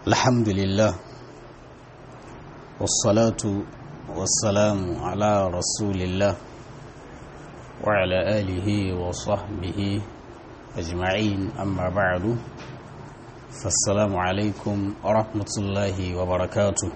الحمد لله والصلاة والسلام على رسول الله وعلى آله وصحبه أجمعين أما بعد فالسلام عليكم ورحمة الله وبركاته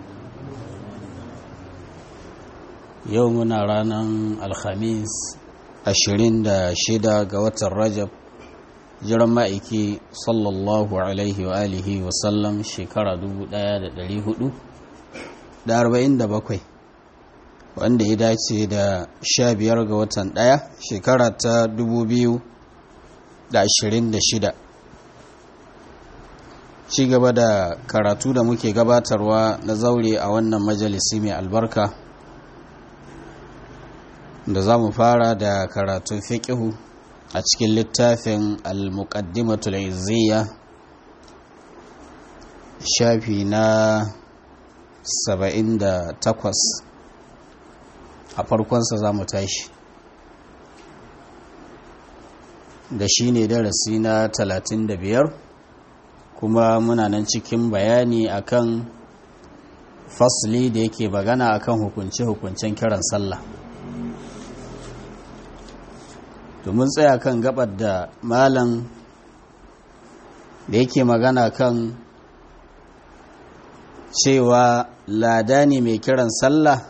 يومنا رانا الخميس ashirin da shida ga watan rajab jiran ma'aiki sallallahu alaihi wa alihi wasallam shekara dubu daya da dari hudu da arba'in da bakwai wanda ya dace da sha biyar ga watan daya shekara ta dubu biyu da ashirin da shida ci gaba da karatu da muke gabatarwa na zaure a wannan majalisi mai albarka da za mu fara da karatun fiƙihu a cikin littafin al-muqaddimatul izziya shafi na 78 a farkonsa za mu tashi da shi ne darasi na 35 kuma muna nan cikin bayani akan fasli da yake bagana akan hukunce-hukuncen kiran sallah domin tsaya kan gabar da malam da yake magana kan cewa lada ne mai kiran sallah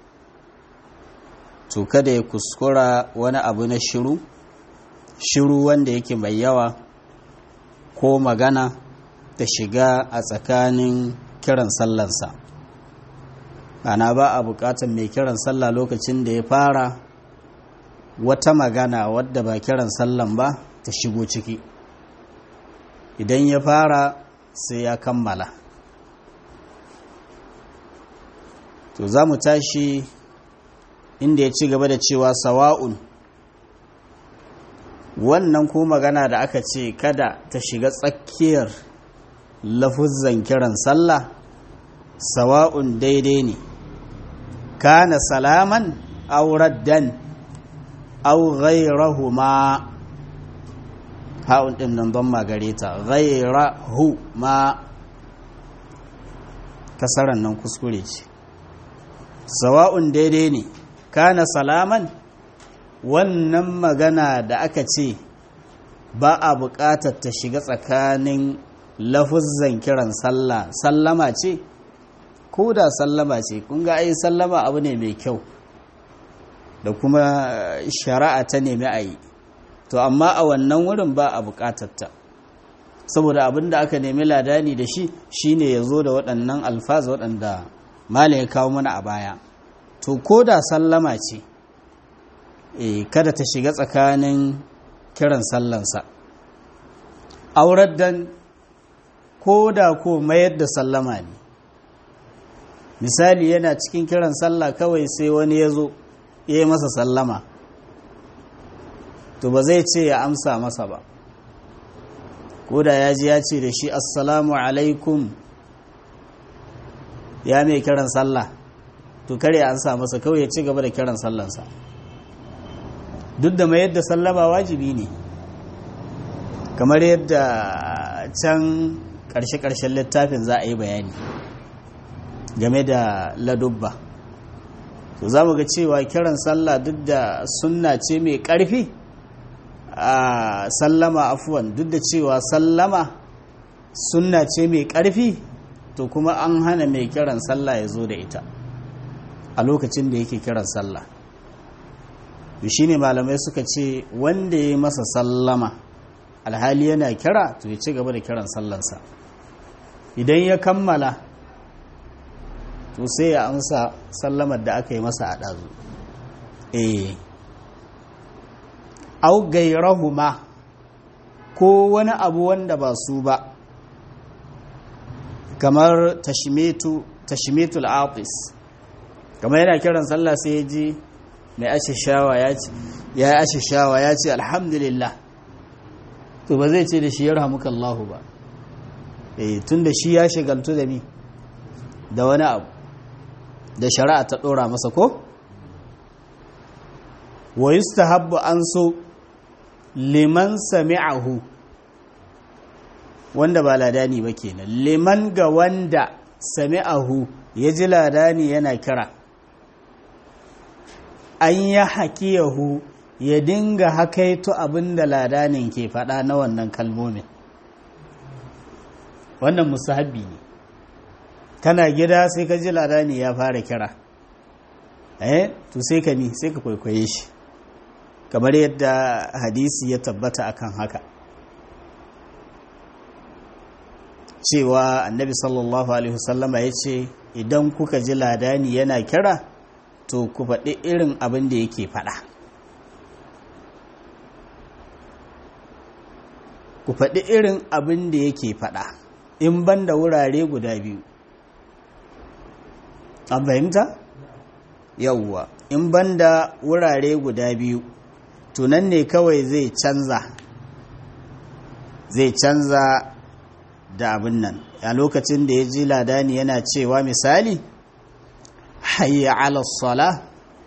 to kada ya kuskura wani abu na shiru shiru wanda yake mai yawa ko magana ta shiga a tsakanin kiran sallansa ana ba a bukatan mai kiran sallah lokacin da ya fara wata magana wadda ba kiran sallan ba ta shigo ciki idan ya fara sai ya kammala to za mu tashi inda ya ci gaba da cewa sawa'un wannan ko magana da aka ce kada ta shiga tsakiyar lafuzan kiran sallah sawa'un daidai ne kana salaman auraddan au ghairahuma ha'un din nan don magare ta ghairahuma kasaran nan kuskure ce sawa'un daidai ne kana salaman wannan magana da aka ce ba a buƙatar ta shiga tsakanin lafuzzan kiran sallah sallama ce ko da sallama ce kun ga ai sallama abu ne mai kyau da kuma shari'a ta nemi a yi to amma a wannan wurin ba a bukatarta saboda abin da aka nemi ladani da shi shine ya zo da waɗannan alfaz waɗanda mala ya kawo mana a baya to ko da sallama ce kada ta shiga tsakanin kiran sallansa aurar dan ko da ko mayar da sallama ne misali yana cikin kiran sallah kawai sai wani ya zo ya yi masa sallama to ba zai ce ya amsa masa ba ko da ya ji ya ce da shi assalamu alaikum ya mai kiran sallah to kare an sa masa kawai ya ci gaba da kiran sallansa duk da mai yadda sallama wajibi ne kamar yadda can ƙarshe-ƙarshen littafin za a yi bayani game da ladubba to za mu ga cewa kiran sallah duk da sunna ce mai ƙarfi a sallama afuwan duk da cewa sallama sunna ce mai ƙarfi to kuma an hana mai kiran sallah ya zo da ita a lokacin da yake kiran sallah shi ne malamai suka ce wanda ya masa sallama alhali yana kira to ya ci gaba da kiran sallansa idan ya kammala to sai ya amsa sallamar da aka yi masa a ɗazu eh au gairahuma ko wani abu wanda ba su ba kamar tashmitul atis kamar yana kiran sallah sai ya ji mai ashishawa ya ce ya ashishawa ya ce alhamdulillah to ba zai ce da shi ya rahamukallahu ba eh tun da shi ya shigaltu da ni da wani abu da shari'a ta ɗora masa ko? wa yustahabbu an so liman sami'ahu wanda ba ladani ba kenan liman ga wanda sami'ahu ya ji ladani yana kira an ya hakiyahu ya dinga hakaito abin da ladanin ke faɗa na wannan kalmomin wannan musahabi ne kana gida sai ka ji ladani ya fara kira eh to sai ka ni sai ka kwaikwaye shi kamar yadda hadisi ya tabbata akan haka cewa annabi sallallahu alaihi wasallama ya ce idan kuka ji ladani yana kira to ku faɗi irin abin da yake faɗa ku faɗi irin abin da yake faɗa in ban da wurare guda biyu an fahimta? yauwa in ban da wurare guda biyu tunan ne kawai zai canza zai canza da abin nan a lokacin da ya ji ladani yana cewa misali hayya ala sala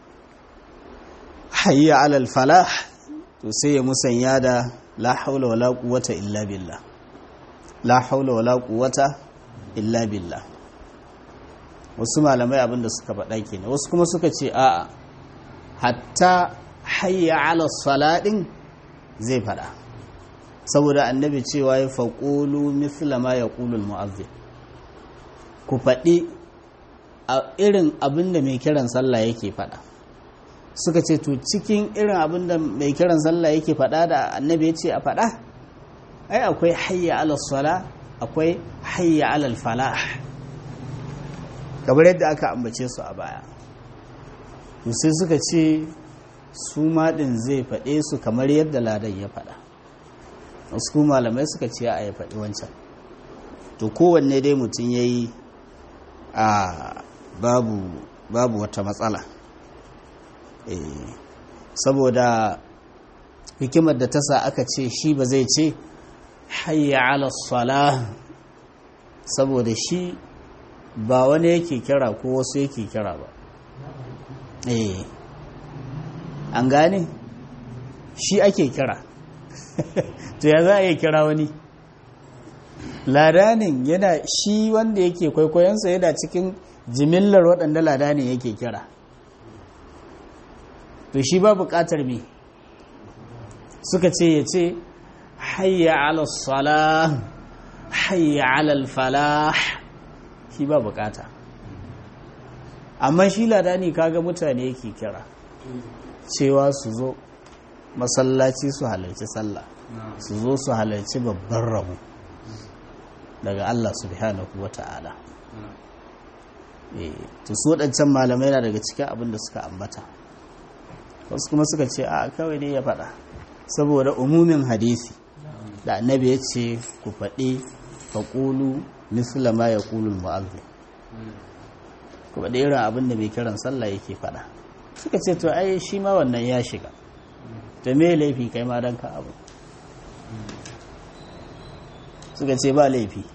hayya ala falah to sai ya musanya da la haula wala quwwata illa billah la haula wala quwwata illa billah wasu malamai abinda suka faɗa kenan wasu kuma suka ce a'a hatta hayya ala salaɗin zai faɗa saboda annabi cewa ya faƙulu misla ma ya ƙulul mu'azzin ku faɗi a irin abin da mai kiran sallah yake faɗa suka ce to cikin irin abin da mai kiran sallah yake faɗa da annabi ya ce a faɗa ai akwai hayya ala sala akwai hayya ala falah kamar yadda aka ambace su a baya sai suka ce su maɗin zai faɗe su kamar yadda ladan ya faɗa wasu malamai suka ce a ya faɗi wancan to kowanne dai mutum ya yi a babu babu wata matsala saboda hikimar da ta sa aka ce shi ba zai ce hayya ala sala saboda shi ba wani yake kira ko wasu yake kira ba eh an gane shi ake kira to ya za a yi kira wani ladanin yana shi wanda yake kwaikwayonsa yana cikin jimillar waɗanda ladanin yake kira to shi ba buƙatar me suka ce ya ce hayya ala salah hayya ala falah shi ba buƙata amma shi ladani kaga mutane yake kira cewa su zo masallaci su halarci sallah su zo su halarci babban rabu daga Allah subhanahu wa ta'ala to su waɗancan malamai na daga cikin abin da suka ambata wasu kuma suka ce a kawai dai ya faɗa saboda umumin hadisi da annabi ya ce ku faɗi faƙulu misla ma ya ƙulul mu'azzi ku faɗi irin abin da mai kiran sallah yake faɗa suka ce to ai shi ma wannan ya shiga da me laifi kai ma don ka abu suka ce ba laifi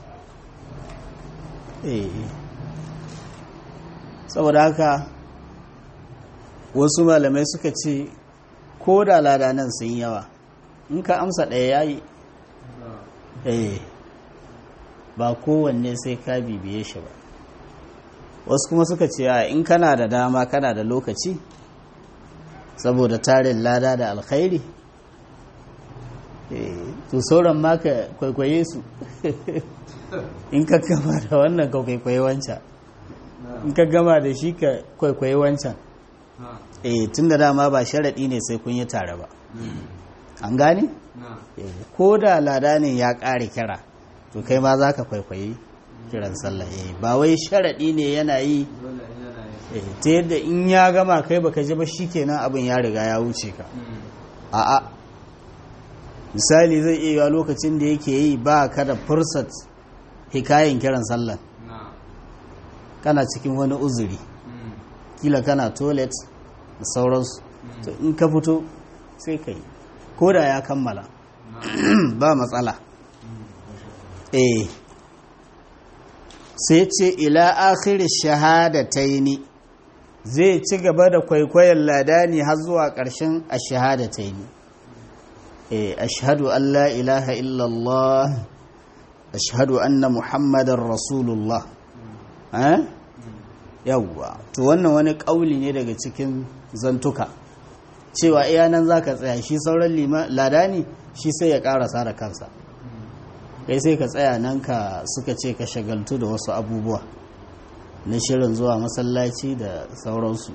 saboda haka wasu malamai suka ce ko da ladanan sun yawa in ka amsa ɗaya ya yi ba kowanne sai ka bibiye shi ba wasu kuma suka ce in kana da dama kana da lokaci saboda tarin lada da alkhairi to sauran ma ka kwaikwaye su in ka gama da wannan ka kwaikwaye wancan in ka gama da shi ka kwaikwaye wancan eh tun da dama ba sharaɗi ne sai kun yi tare ba an gane? ko da ladanin ya ƙare kira to kai ma za ka kwaikwaye kiran sallah ba wai sharaɗi ne yana yi ta yadda in ya gama kai baka ji ba kenan abin ya riga ya wuce ka a'a misali zai iya lokacin da yake yi ba ka da fursat hikayen kiran sallah kana cikin wani uzuri kila kana toilet da sauransu to in ka fito sai ka yi ko da ya kammala ba matsala eh sai ce ila akhir shahadataini zai ci gaba da kwaikwayon ladani har zuwa ƙarshen ashahadataini eh ashhadu an la ilaha illallah ashhadu anna muhammadar rasulullah eh yawwa to wannan wani kauli ne daga cikin zantuka cewa iya nan zaka tsaya shi sauran ladani shi sai ya karasa da kansa kai sai ka tsaya nan ka suka ce ka shagaltu da wasu abubuwa na shirin zuwa masallaci da sauransu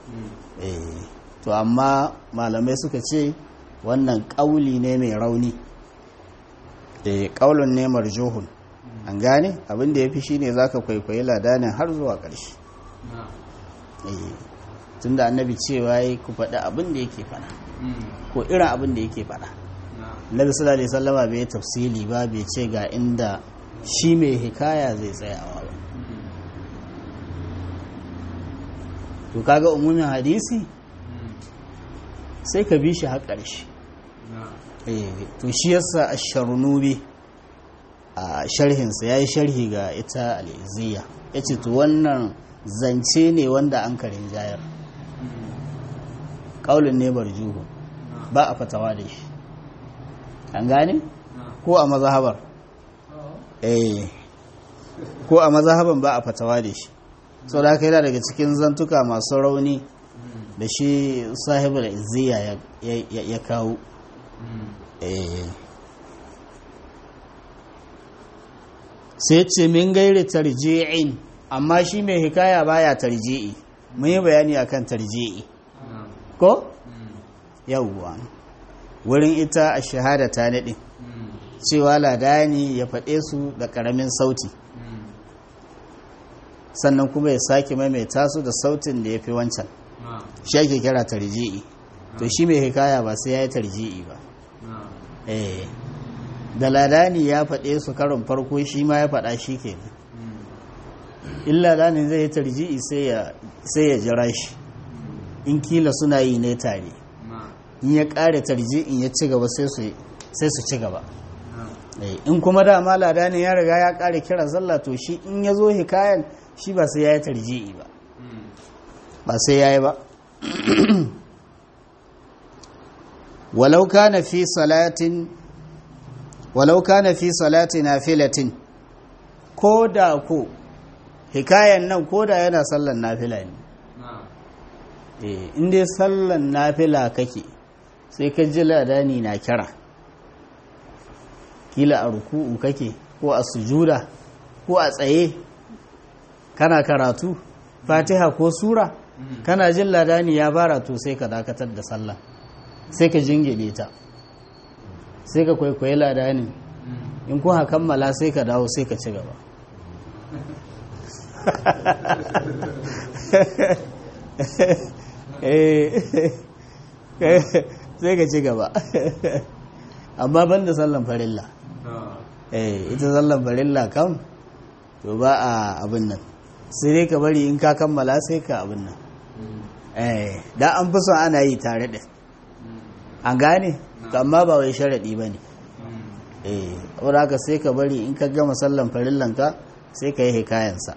to amma malamai suka ce wannan ƙauli ne mai rauni ƙaulun ne marjuhun an gane abinda ya fi shi ne za ka kwaikwayi ladanin har zuwa ƙarshe tun da annabi cewa ya ku faɗi abin da yake faɗa ko irin abin da yake faɗa nabi sallallahu alaihi sallama bai tafsili ba bai ce ga inda shi mai hikaya zai tsayawa ba to kaga umumin hadisi sai ka bi shi har ƙarshe to shi yasa ash-sharnubi a sharhinsa yayi sharhi ga ita al-iziya yace to wannan zance ne wanda an karin jayar kaulin ne barjuhu ba a fatawa da shi an gane ko a mazhabar eh ko a mazhaban ba a fatawa da shi sau da yana daga cikin zantuka masu rauni da shi sahibul izziya ya kawo sai ce min gairi tarji'in amma shi mai hikaya baya tarji'i mun yi bayani akan tarji'i ko yawwa wurin ita a shahada ta naɗin cewa ladani ya faɗe su da ƙaramin sauti sannan kuma ya sake maimaita su da sautin da ya fi wancan shi ake kira tarji'i to shi mai hikaya ba sai ya yi tarji'i ba da ladani ya faɗe su karin farko shi ma ya faɗa shi ke in ladani zai yi tarji'i sai ya jira shi in kila suna yi ne tare in ya ƙare tarji'in ya ci gaba sai su ci gaba in kuma dama ladani ya riga ya ƙare kiran sallah to shi in ya zo hikayan shi ba sai ya yi tarji'i ba ba sai ya yi ba walau kana fi salatin walau kana fi salati nafilatin ko da ko hikayen nan ko da yana sallan nafila ne eh inda sallan nafila kake sai ka ji ladani na kira kila a ruku'u kake ko a sujuda ko a tsaye kana karatu fatiha ko sura kana jin ladani ya bara to sai ka dakatar da sallah sai ka jingine ta sai ka kwaikwayi ladani in kuma kammala sai ka dawo sai ka ci gaba sai ka ci gaba amma ban da sallan farilla ita sallan farilla kam to ba a abin nan sai dai ka bari in ka kammala sai ka abin nan da an fi son ana yi tare da an gane amma ba wai sharaɗi ba ne eh haka sai ka bari in ka gama sallan farillanka sai ka yi hikayensa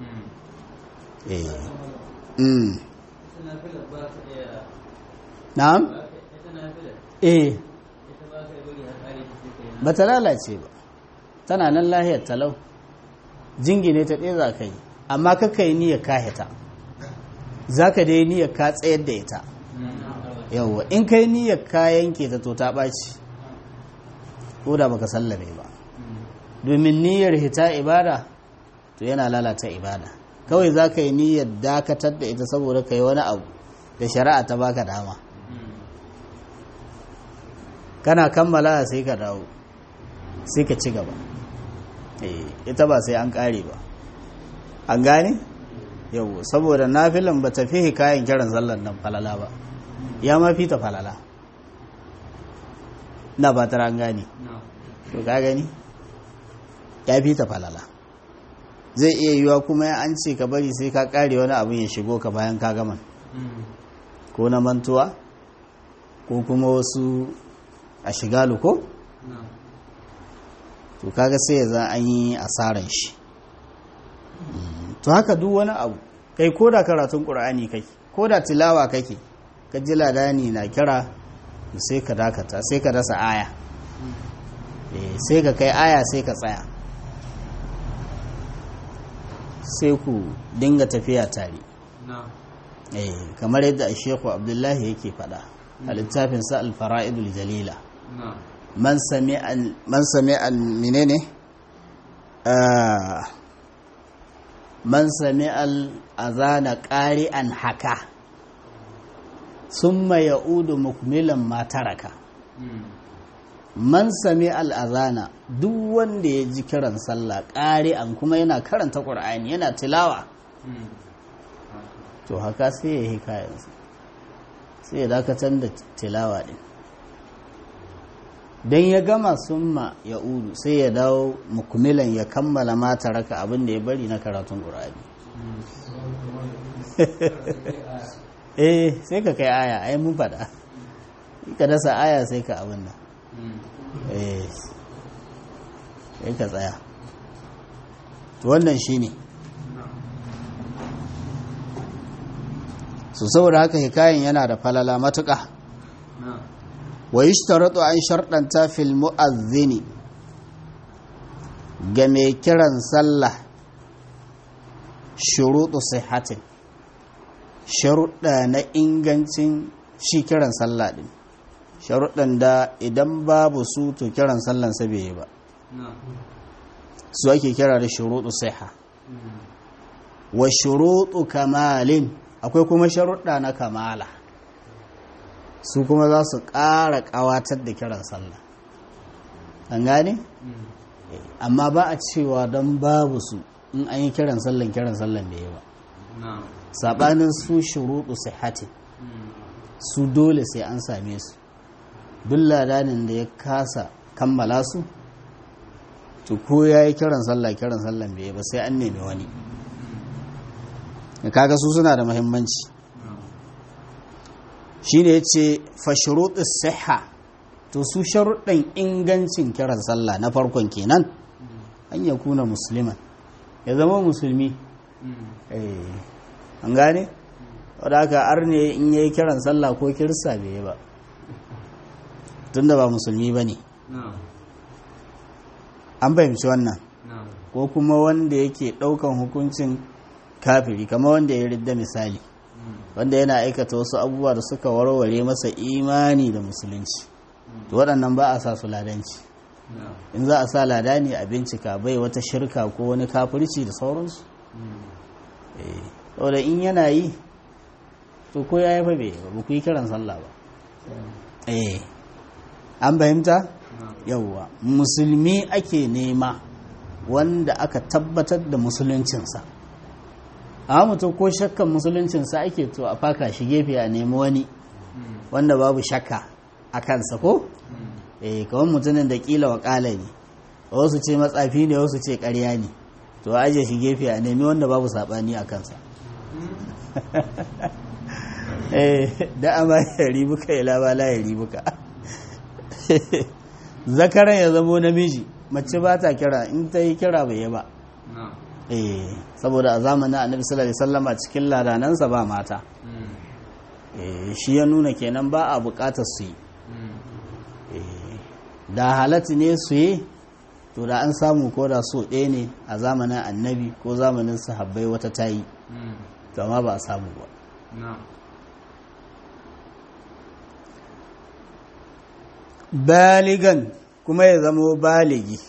na'am eh ba ta lalace ba tana nan lahiyar talau jingine ta ɗaya za ka yi amma kaka yi niyyar kahita za ka dai niyyar ka tsayar da ita yauwa in kai niyyar ka yanke ta to ta ɓaci ko da baka sallame ba domin niyyar hita ibada to yana lalata ibada kawai za ka yi niyyar dakatar da ita saboda ka yi wani abu da shari'a ta baka dama kana kammala sai ka dawo sai ka ci gaba ita ba sai an kare ba an gane yau saboda nafilan ba ta fi kayan kiran zallan nan falala ba ya ma fi ta falala na ba an gane to ka gani ya fi ta falala zai iya yiwa kuma ya an ce ka bari sai ka kare wani abin ya shigo ka bayan ka gama ko na mantuwa ko kuma wasu a shigalu ko to kaga sai za an yi asaran shi to haka duk wani abu kai ko da karatun ƙur'ani kake ko da tilawa kake ka ji ladani na kira sai ka dakata sai ka dasa aya sai ka kai aya sai ka tsaya sai ku dinga tafiya tare kamar yadda a sheku abdullahi yake fada a littafinsa alfara'idul jalila man sami al menene man sami al-azana ƙari'an haka sun ya'udu mukmilan mataraka man sami al'azana duk wanda ya ji kiran sallah ƙari'an kuma yana karanta ƙur'ani yana tilawa to haka sai ya yi kayansa sai ya dakatar da tilawa ɗin don ya gama summa ya udu sai ya dawo mukmilan ya kammala mata raka abin da ya bari na karatun ƙur'ani eh sai ka kai aya ai mun faɗa ka dasa aya sai ka abin nan eh sai ka tsaya to wannan shine ne su saboda haka hikayen yana da falala matuƙa wa yi an sharɗanta fil mu'azzini ga mai kiran sallah shuruɗu sihatin sharuɗa na ingancin shi kiran sallah ɗin sharuɗan da idan babu su to kiran sallan sa bai yi ba su ake kira da shuruɗu siha wa shuruɗu kamalin akwai kuma sharuɗa na kamala su kuma za su ƙara ƙawatar da kiran sallah an gane? amma ba a cewa don babu su in an yi kiran sallan kiran sallan da yawa saɓanin su shuruɗu sihati su dole sai an same su duk ladanin da ya kasa kammala su to ko ya yi kiran sallah kiran sallan bai ba sai an nemi wani kaga su suna da muhimmanci shi ne ya ce fashiruɗin siha to su sharuɗin ingancin kiran sallah na farkon kenan an ya kuna musulman ya zama musulmi an gane wadda aka arne in ya yi kiran sallah ko kirista bai yi ba tunda ba musulmi ba ne an fahimci wannan ko kuma wanda yake ɗaukan hukuncin kafiri kama wanda ya ridda misali wanda yana aikata wasu abubuwa da suka warware masa imani da musulunci to waɗannan ba a sa su ladanci in za a sa lada ne a bincika bai wata shirka ko wani kafirci da sauransu saboda in yana yi to ko ya yi fa bai ba ku yi kiran sallah ba eh an fahimta yawwa musulmi ake nema wanda aka tabbatar da musuluncinsa a mutum ko shakkan musuluncinsa ake to a faka shi gefe a nemi wani wanda babu shakka a kansa ko eh kawai mutumin da kila wakala ne wasu ce matsafi ne wasu ce karya ne to aje shi gefe a nemi wanda babu sabani a kansa eh da ama ya ribuka ya labala ya ribuka zakaran ya zamo namiji mace ba ta kira in ta yi kira bai yi ba eh saboda a zamanin annabi sallallahu alaihi wasallam a cikin ladanansa ba mata eh shi ya nuna kenan ba a bukatar su yi da halatta ne su yi to da an samu ko da so ɗaya ne a zamanin annabi ko zamanin sahabbai wata ta yi to amma ba a samu ba baligan kuma ya zamo baligi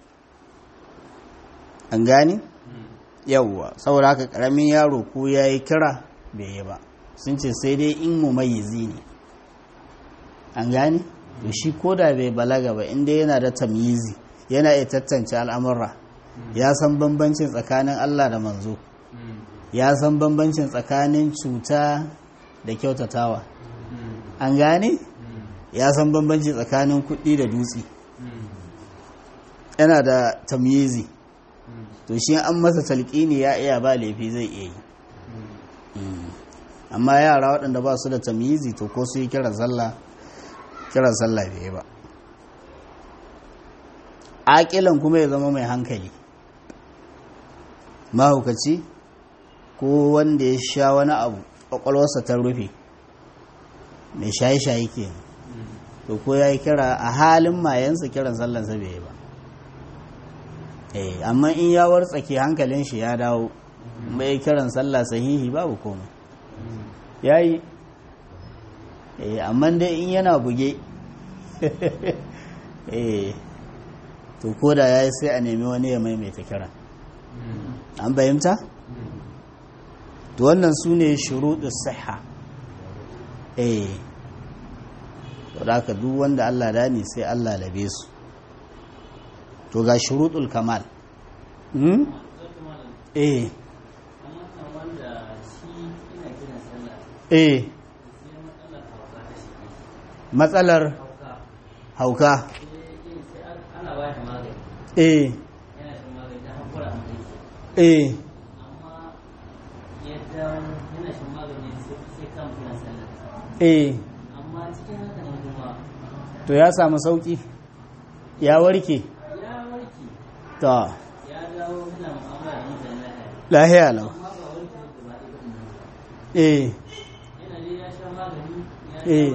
an gani yawwa saboda haka karamin yaro ko ya yi kira bai yi ba sun ce sai dai in mu mayizi ne an gani to shi koda bai balaga ba inda yana da tamyizi yana iya tattance al'amurra ya san bambancin tsakanin Allah da manzo ya san bambancin tsakanin cuta da kyautatawa an gane ya san bambanci tsakanin kuɗi da dutse yana da tamyizi to shi an masa talƙini ya iya ba laifi zai iya yi amma yara waɗanda ba su da tamyizi to ko su yi kiran sallah kiran sallah bai ba aƙilan kuma ya zama mai hankali mahaukaci ko wanda ya sha wani abu ƙwaƙwalwarsa ta rufe mai shaye-shaye ke to ko ya yi kira a halin mayansa kiran sallansa bai ba eh amma in ya wartsake hankalin shi ya dawo mai kiran sallah sahihi babu komai yayi eh amma dai in yana buge eh to koda yayi sai a nemi wani ya maimaita kiran an bayyanta to wannan su ne shuruɗin siha eh to da haka duk wanda Allah dani sai Allah labe su to ga shuruɗul kamal hmm? eh eh matsalar hauka eh eh eh to ya samu sauki ya warke ta lahiya lau eh eh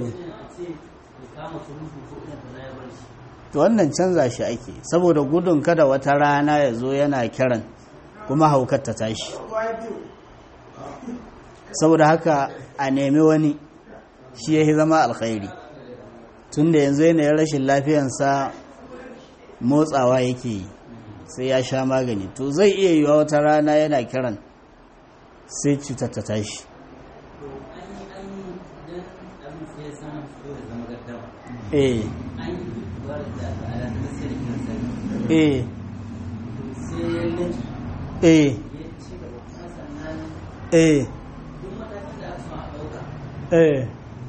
to wannan canza shi ake saboda gudun kada wata rana ya zo yana kiran kuma haukar ta tashi saboda haka a nemi wani shi ya zama alkhairi tun da yanzu yanayin rashin lafiyansa motsawa yake yi sai ya sha magani to zai iya yiwa wata rana yana kiran sai cutar ta tashi eh eh eh eh eh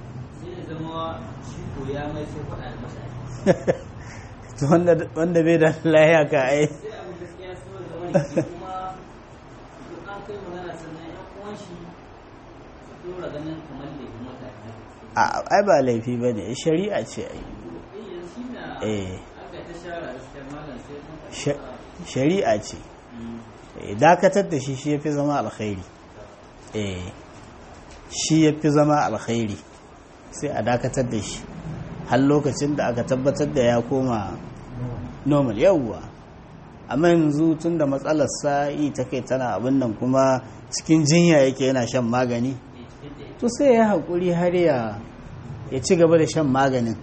wanda bai da lahiya ka ai ai ba laifi ba ne shari'a ce ai shari'a ce dakatar da shi shi ya fi zama alkhairi shi ya fi zama alkhairi sai a dakatar da shi har lokacin da aka tabbatar da ya koma normal yawwa amma yanzu tun da matsalar sa'i ta kai tana abin nan kuma cikin jinya yake yana shan magani to sai ya haƙuri har ya ci gaba da shan maganin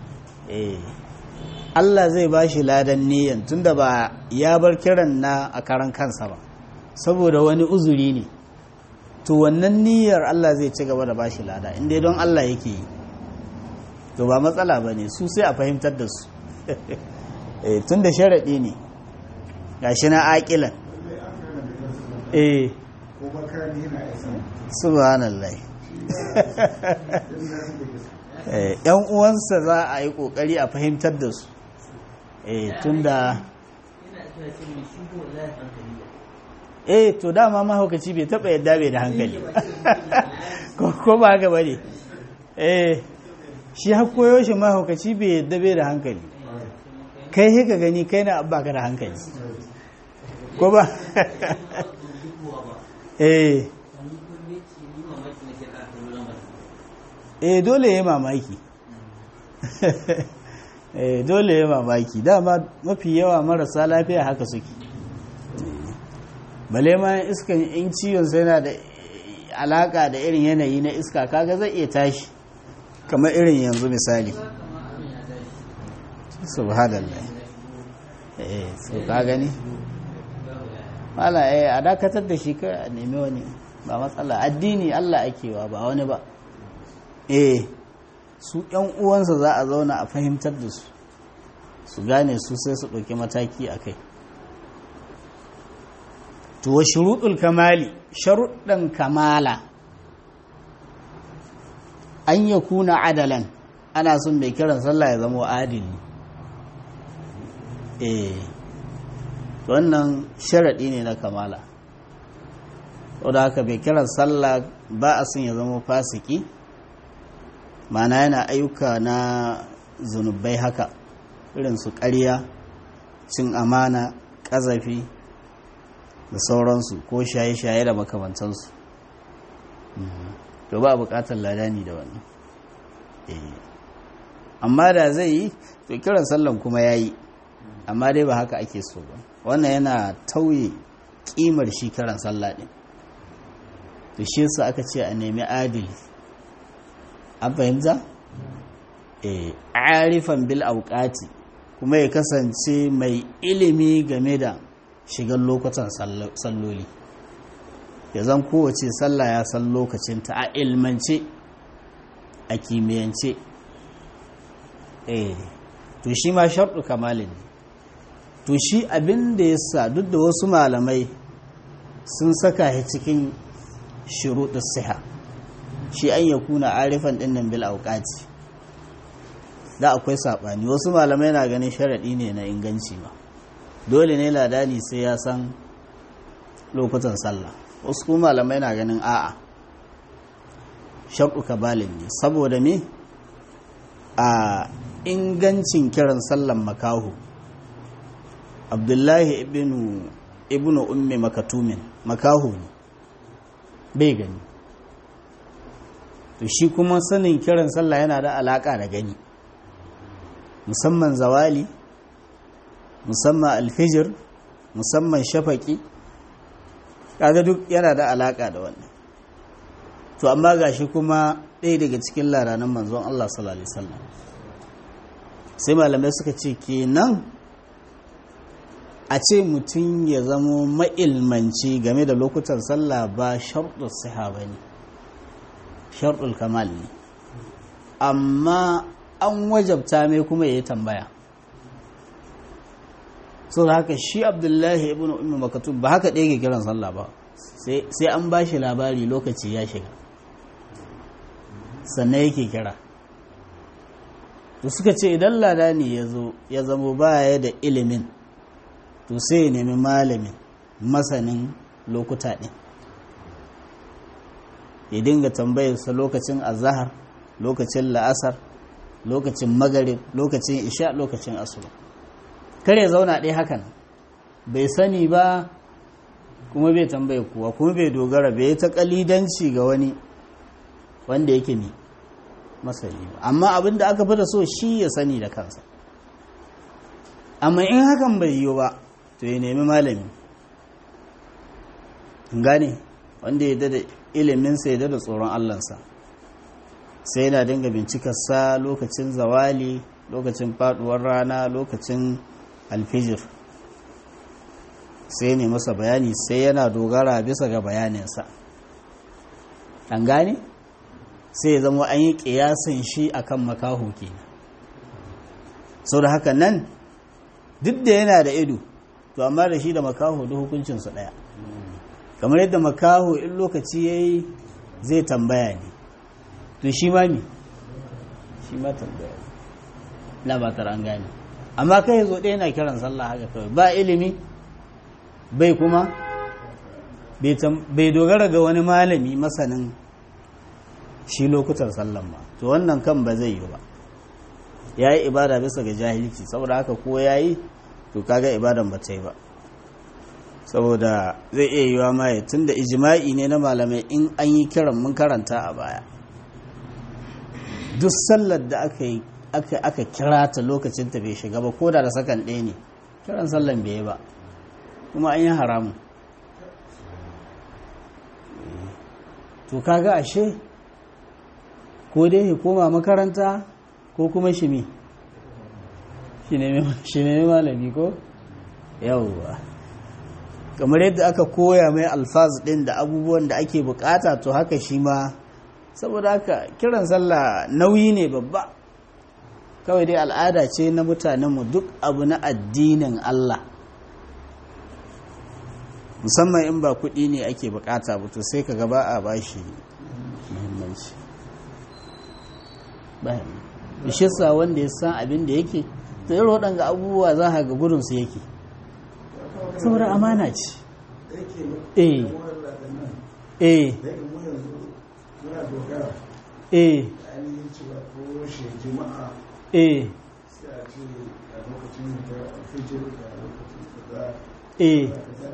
Allah zai ba shi ladan niyan tunda ba ya bar kiran na a karan kansa ba saboda wani uzuri ne to wannan niyyar Allah zai ci gaba da ba shi lada inda don Allah yake yi to ba matsala ba ne su sai a fahimtar da su tun da sharaɗi ne ga shi na aƙilan eh subhanallah yan uwansa za a yi ƙoƙari a fahimtar da su tun da eh to dama mahaukaci bai taɓa yadda bai da hankali ko ba haka ba ne eh shi har koyo shi mahaukaci bai yadda bai da hankali kai he ka gani kai na abba ka da hankali ko ba eh eh dole ya mamaki eh dole ya mamaki dama mafi yawa marasa lafiya haka suke bale ma iskan in ciwon sai na da alaka da irin yanayi na iska kaga zai iya tashi kamar irin yanzu misali subhanallah eh so ka gani mala eh a dakatar da shi kai a nemi wani ba matsala addini Allah akewa ba wani ba eh su yan uwansa za a zauna a fahimtar da su su gane su sai su ɗauki mataki a kai to wa shuruɗul kamali sharuɗan kamala an ya kuna adalan ana son mai kiran sallah ya zama adili eh wannan sharaɗi ne na kamala wadda haka mai kiran sallah ba a son ya zama fasiki mana yana ayyuka na zunubai haka irin su ƙarya cin amana ƙazafi da sauransu ko shaye-shaye da makamantansu to ba buƙatar ladani da wannan amma da zai yi to kiran sallan kuma ya yi amma dai ba haka ake so ba wannan yana tauye kimar shi kiran sallah din to shi yasa aka ce a nemi adili an fahimta eh arifan bil auqati kuma ya kasance mai ilimi game da shigar lokutan salloli ya zan kowace sallah ya san lokacinta a ilmance a kimiyyance eh to shi ma sharɗu kamalin ne to shi abin da ya sa duk da wasu malamai sun saka shi cikin shuruɗin siha shi an ya kuna arifan ɗinnan bil auƙati da akwai saɓani wasu malamai na ganin sharaɗi ne na inganci ma dole ne ladani sai ya san lokutan sallah wasu kuma malamai na ganin a'a sharɗu kabalin ne saboda me a ingancin kiran sallan makahu abdullahi ibnu ibnu ummi makatumin makahu ne bai gani to shi kuma sanin kiran sallah yana da alaka da gani musamman zawali musamman alfijir musamman shafaki kaga duk yana da alaka da wannan to amma gashi kuma ɗaya daga cikin laranan manzon Allah sallallahu alaihi wasallam sai malamai suka ce kenan a ce mutum ya zamo ma'ilmanci game da lokutan sallah ba sharɗul siha ba ne sharɗul kamal ne amma an wajabta mai kuma ya yi tambaya so da haka shi abdullahi ibn umar makatub ba haka ɗaya ke kiran sallah ba sai an ba shi labari lokaci ya shiga sannan yake kira to suka ce idan lada ne ya zo ya zamo baya da ilimin to sai ya nemi malamin masanin lokuta ɗin ya dinga tambayarsa lokacin azahar lokacin la'asar lokacin magarib lokacin isha lokacin asuba kar ya zauna ɗaya hakan bai sani ba kuma bai tambaye kuwa kuma bai dogara bai ta kalidanci ga wani wanda yake ne masani ba amma abin da aka fi da so shi ya sani da kansa amma in hakan bai yiwu ba to ya nemi malami gane wanda ya da iliminsa ya da tsoron allansa sai yana dinga bincikarsa lokacin zawali lokacin faduwar rana lokacin alfijir sai ne masa bayani sai yana dogara bisa ga bayaninsa an gane sai ya zama an yi ƙiyasin shi akan makaho kenan sau da haka nan duk da yana da ido to amma da shi da makaho da hukuncinsu ɗaya kamar yadda makaho in lokaci ya yi zai tambaya ne to shi ma mi shi ma tambaya na ba an gane amma kai zo ɗaya na kiran sallah haka kawai ba ilimi bai kuma bai dogara ga wani malami masanin shi lokutan sallan ba to wannan kan ba zai yi ba ya yi ibada bisa ga jahilci saboda haka ko ya yi to kaga ibadan ba ta yi ba saboda zai iya yiwa maye tun da ijima'i ne na malamai in an yi kiran mun karanta a baya duk sallar da aka yi aka kira ta lokacin ta bai shiga ba ko da da sakan ɗaya ne kiran sallan bai yi ba kuma an yi haramu to kaga ashe ko dai ya koma makaranta ko kuma shi me shi ne malami ko yawwa kamar yadda aka koya mai alfaz din da abubuwan da ake bukata to haka shi ma saboda haka kiran sallah nauyi ne babba kawai dai al'ada ce na mutanenmu duk abu na addinin Allah musamman in ba kuɗi ne ake bukata ba to sai ka gaba a bashi muhimmanci bishisa wanda ya san abin da yake to irin waɗanga abubuwa za a ga gudunsu yake saboda amana ce eh eh eh eh eh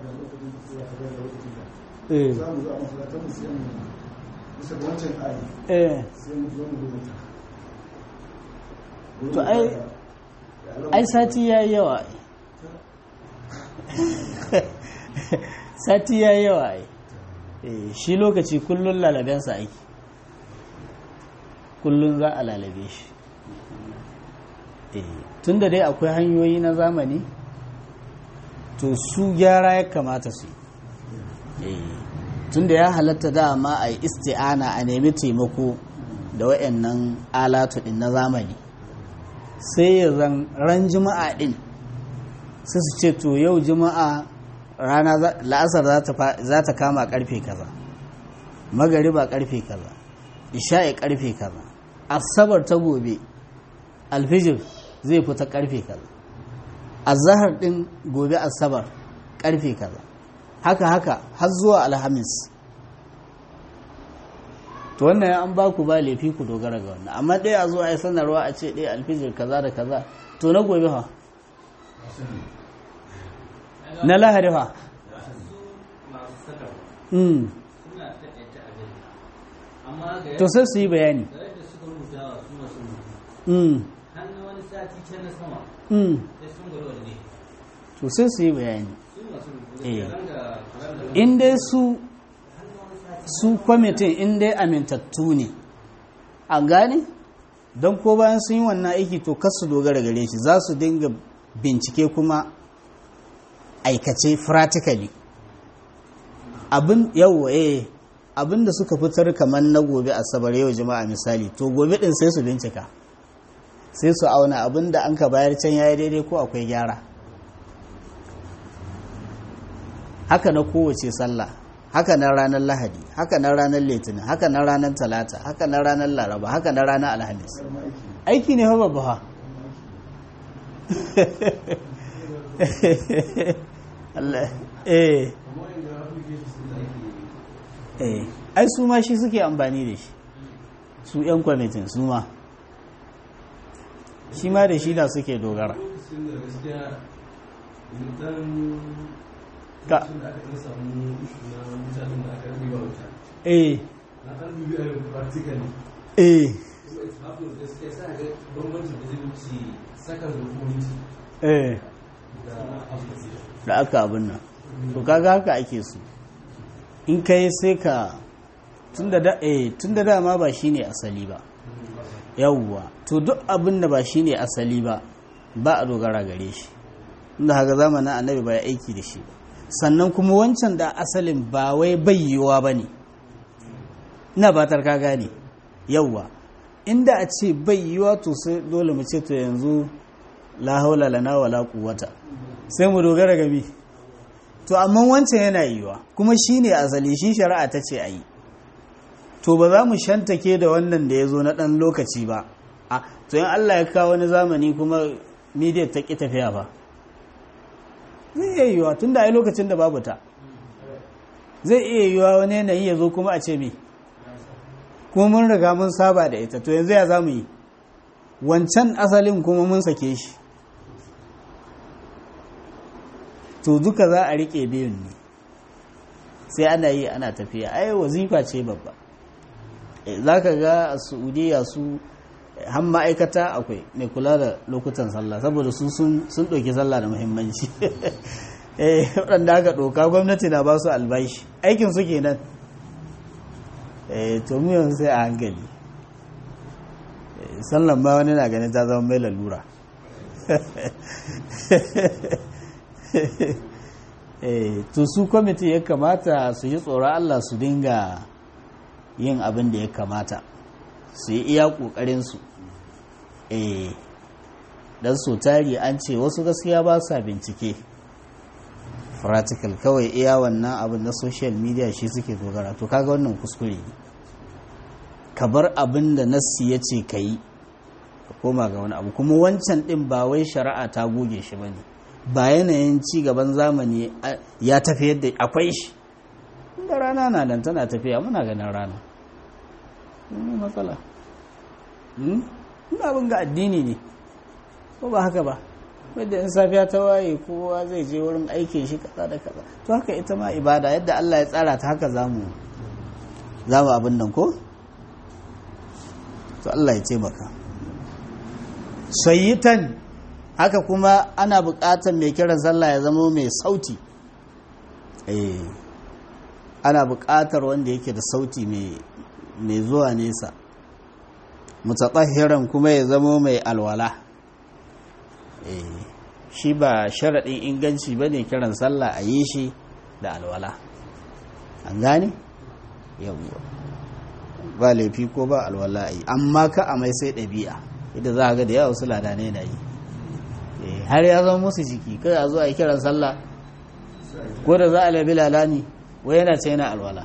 eh to ai ai sati ya yi yawa sati ya yawa ai shi lokaci kullum lalabensa aiki kullum za a lalabe shi tun da dai akwai hanyoyi na zamani to su gyara ya kamata su yi tun da ya halatta dama a yi isti'ana a nemi taimako da wayannan alatu din na zamani sai ya zan ran juma'a din sai su ce to yau juma'a rana la'asar za ta kama karfe kaza magariba karfe kaza isha'i karfe kaza asabar ta gobe alfijir zai fita karfe kaza azahar din gobe asabar karfe kaza haka haka har zuwa alhamis to wannan an ba ku ba laifi ku dogara ga wannan amma ɗaya a zo a yi sanarwa a ce ɗaya alfijir kaza da kaza to na gobe fa na lahari fa to sai su yi bayani to sai su yi bayani in dai su su kwamitin in dai amintattu ne a gane don ko bayan sun yi wannan aiki to kasu dogara gare shi za su dinga bincike kuma aikace practically abin yawwa eh abin da suka fitar kamar na gobe asabar yau jama'a misali to gobe din sai su bincika sai su auna abin da an ka bayar can yayi daidai ko akwai gyara haka na kowace sallah haka na ranar lahadi haka na ranar litinin haka na ranar talata haka na ranar laraba haka na ranar alhamis aiki ne babba ha Allah eh eh ai su ma shi suke amfani da shi su yan kwamitin su ma shi ma da shi da suke dogara ka eh eh eh da aka abin nan to kaga haka ake so in kai sai ka tunda da eh tunda dama ba shine asali ba yawwa to duk abin da ba shine asali ba ba a dogara gare shi inda haka zamanin annabi ba ya aiki da shi ba sannan kuma wancan da asalin ba wai bayyewa ba ne ina batar ka gane yauwa inda a ce bayyewa to sai dole mu ce to yanzu la haula lana wala quwwata sai mu dogara gabi to amma wancan yana yiwa kuma shine asali shi shari'a ta ce ayi to ba za mu shantake da wannan da ya zo na ɗan lokaci ba a to yin Allah ya kawo wani zamani kuma media ta ƙi tafiya ba zai iya yiwa tun da a lokacin da babu ta zai iya yiwa wani yanayi ya zo kuma a ce me kuma mun riga mun saba da ita to yanzu ya za mu yi wancan asalin kuma mun sake shi to duka za a riƙe biyun ne sai ana yi ana tafiya ai wazifa ce babba za ka ga a saudiya su han ma'aikata akwai mai kula da lokutan sallah saboda su sun ɗauki sallah da muhimmanci waɗanda aka ɗauka gwamnati na ba su albashi aikin su kenan to mu yanzu sai a hankali sallan ba wani na ganin ta zama mai lalura to su kwamiti ya kamata su yi tsoron allah su dinga yin abin da ya kamata su yi iya ƙoƙarinsu eh don so tari an ce wasu gaskiya ba sa bincike practical kawai iya wannan abin na social media shi suke dogara to kaga wannan kuskure ne ka bar abin da nassi ya ce ka yi ka koma ga wani abu kuma wancan ɗin ba wai shari'a ta goge shi ba ne ba yanayin ci gaban zamani ya tafi yadda akwai shi da rana na nan tana tafiya muna ganin rana ne matsala ina abin ga addini ne ko ba haka ba wadda in safiya ta waye kowa zai je wurin aikin shi kaza da kaza to haka ita ma ibada yadda Allah ya tsara ta haka zamu zamu abin nan ko to Allah ya taimaka sayyitan haka kuma ana buƙatar mai kiran sallah ya zama mai sauti eh ana buƙatar wanda yake da sauti mai zuwa nesa mutatahhiran kuma ya zamo mai alwala eh shi ba sharaɗin inganci ba ne kiran sallah a yi shi da alwala an gane yawwa ba laifi ko ba alwala a yi amma ka a mai sai ɗabi'a idan za a ga da yawa su ladane na yi har ya zama musu jiki kai a zo a yi kiran sallah ko da za a labi lalani wai yana ce yana alwala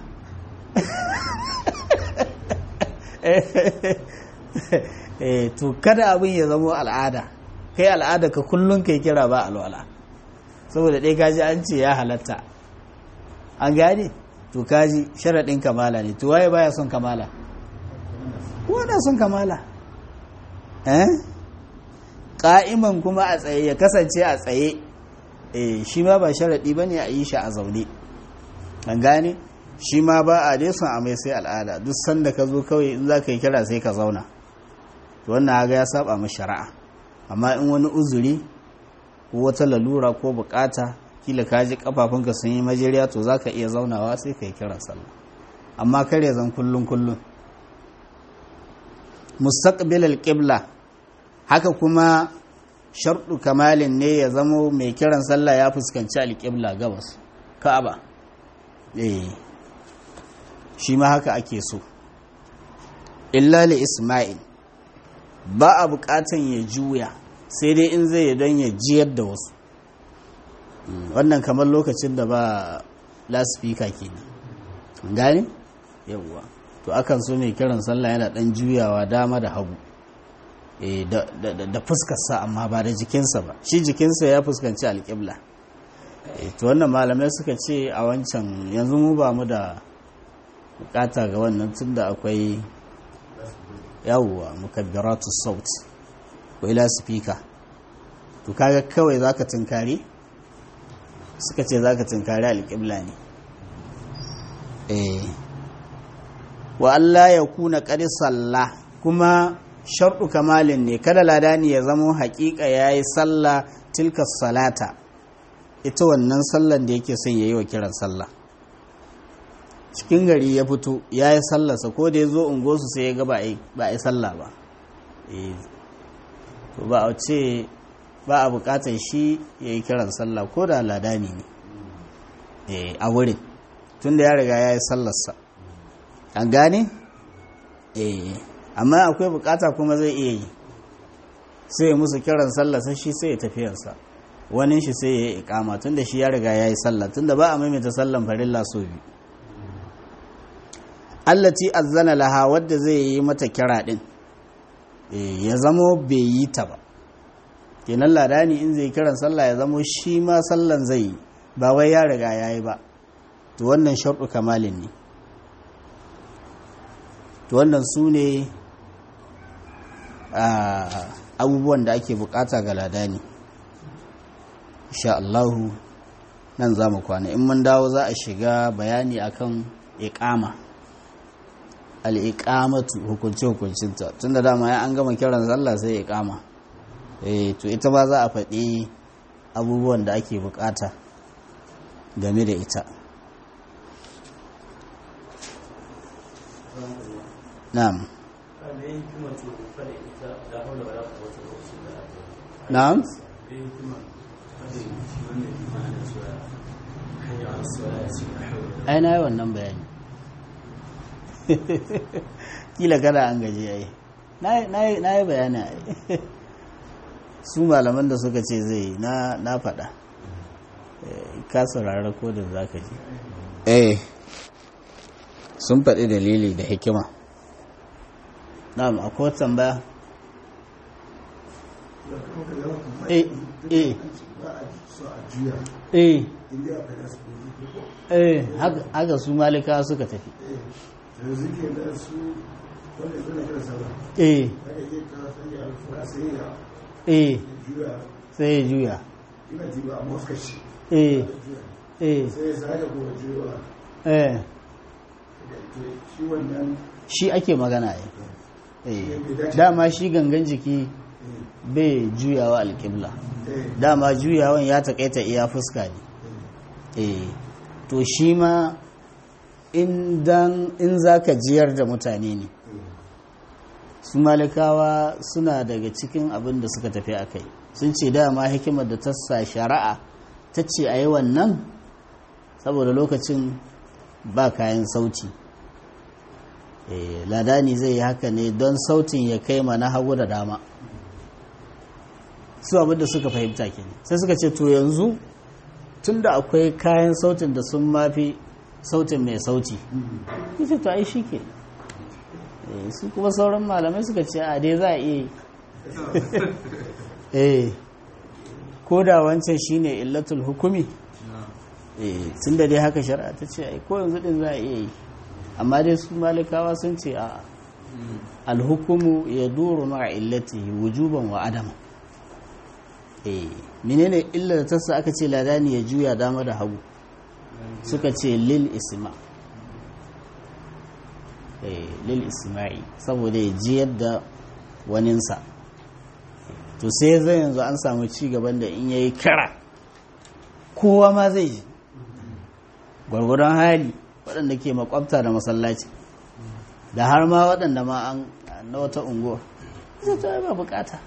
to kada abin ya zama al'ada kai al'ada ka kullum kai kira ba alwala saboda ɗaya kaji an ce ya halatta an gane to kaji sharaɗin kamala ne to waye baya son kamala wanda son kamala eh ƙa'iman kuma a tsaye ya kasance a tsaye eh shi ma ba sharaɗi ba ne a yi shi a zaune an gane shi ma ba a dai son a mai sai al'ada duk sanda ka zo kawai in za ka yi kira sai ka zauna wannan haga ya saba ma shari'a amma in wani uzuri ko wata lalura ko bukata kila ka ji kafafunka sun yi majeriya to za ka iya zaunawa sai ka yi kiran sallah amma kare zan kullum kullum mustaqbil al-qibla haka kuma sharɗu kamalin ne ya zamo mai kiran sallah ya fuskanci alƙibla gabas ka'aba eh shi ma haka ake so illa li isma'il ba a buƙatan ya juya sai dai in zai don ya jiyar da wasu wannan kamar lokacin da ba laspika kenan gane yawwa to akan so mai kiran sallah yana ɗan juyawa dama da hagu da fuskarsa amma ba da jikinsa ba shi jikinsa ya fuskanci alƙibla to wannan malamai suka ce a wancan yanzu mu ba mu da bukata ga wannan tunda akwai yawwa mukabbiratu saut ko ila speaker to kaga kawai zaka tunkari suka ce zaka tunkari alƙibla ne eh wa Allah ya kuna qad sallah kuma sharɗu kamalin ne kada ladani ya zamo haƙiƙa ya yi sallah tilka salata ita wannan sallan da yake son ya yi wa kiran sallah cikin gari ya fito ya yi sallarsa ko da ya zo ungosu sai ya ga ba a yi sallah ba to ba a ce ba a buƙatar shi ya yi kiran sallah ko da ladani ne a wurin tun da ya riga ya yi sallarsa an gane? eh amma akwai bukata kuma zai iya yi sai ya musu kiran sallah sai shi sai ya tafiyarsa wani shi sai ya yi ikama tunda shi ya riga ya yi sallah tunda ba a maimaita sallan farilla so biyu allati azzana laha wadda zai yi mata kira din ya zamo bai yi ta ba kenan ladani in zai kiran sallah ya zamo shi ma sallan zai yi ba wai ya riga ya yi ba to wannan sharɗu kamalin ne to wannan su ne abubuwan da ake bukata ga ladani insha Allahu nan za mu kwana in mun dawo za a shiga bayani akan iqama al-iqamatu hukunce hukuncinta tunda dama ya an gama kiran sallah sai iqama eh to ita ba za a faɗi abubuwan da ake bukata game da ita na'am na'am ai na yi wannan bayani kila kada an gaji ai na yi bayani ai su malaman da suka ce zai na faɗa ka saurara ko da za ka ji eh sun faɗi dalili da hikima na'am akwai tambaya eh eh eh eh haka su malika suka tafi eh eh sai ya juya eh eh eh shi ake magana eh dama shi gangan jiki bai juyawa alƙibla dama juyawan ya taƙaita iya fuska ne eh to shi ma in za ka jiyar da mutane ne su malikawa suna daga cikin abin da suka tafi a kai sun ce dama hikimar da ta sa shari'a ta ce a yi wannan saboda lokacin ba kayan sauti ladani zai yi haka ne don sautin ya kai ma na hagu da dama su abin da suka fahimta ke sai suka ce to yanzu tun da akwai kayan sautin da sun mafi sautin mai sauti ita to ai shi ke su kuma sauran malamai suka ce a dai za a iya yi ko da wancan shine illatul hukumi tun da dai haka shari'a ta ce ai ko yanzu din za a iya yi amma dai su malikawa sun ce a alhukumu ya duru ma'a illati wujuban wa adama menene illa da tassa aka ce ladani ya juya dama da hagu suka ce lil isma lil isma'i saboda ya ji yadda waninsa to sai zai yanzu an samu ci gaban da in yayi kira kowa ma zai ji gwargwadon hali waɗanda ke makwabta da masallaci da har ma waɗanda ma an na wata unguwa zai ta ba bukata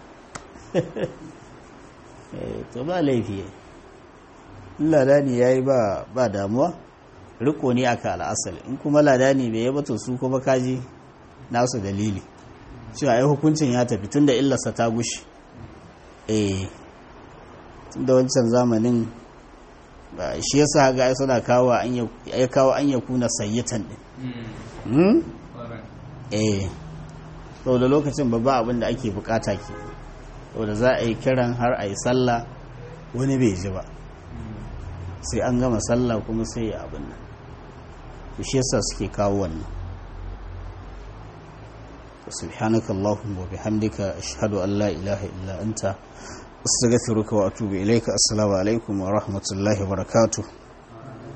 to ba laifi ladani ya yi ba damuwa riko ne aka al'asali in kuma ladani bai yaba to su kuma kaji nasu dalili cewa ai hukuncin ya tafi tunda illarsa ta gushi eh tunda wancan zamanin shi yasa ga ai suna kawo an ya kawo an ya kuna sayyatan din eh da lokacin babba abin da ake bukata ke da za a yi kiran har a yi sallah wani bai ji ba sai an gama sallah kuma sai ya abin nan shi yasa suke kawo wannan subhanaka allahumma wa bihamdika ashhadu an la ilaha illa anta astaghfiruka wa atubu ilayka assalamu alaikum wa rahmatullahi wa barakatuh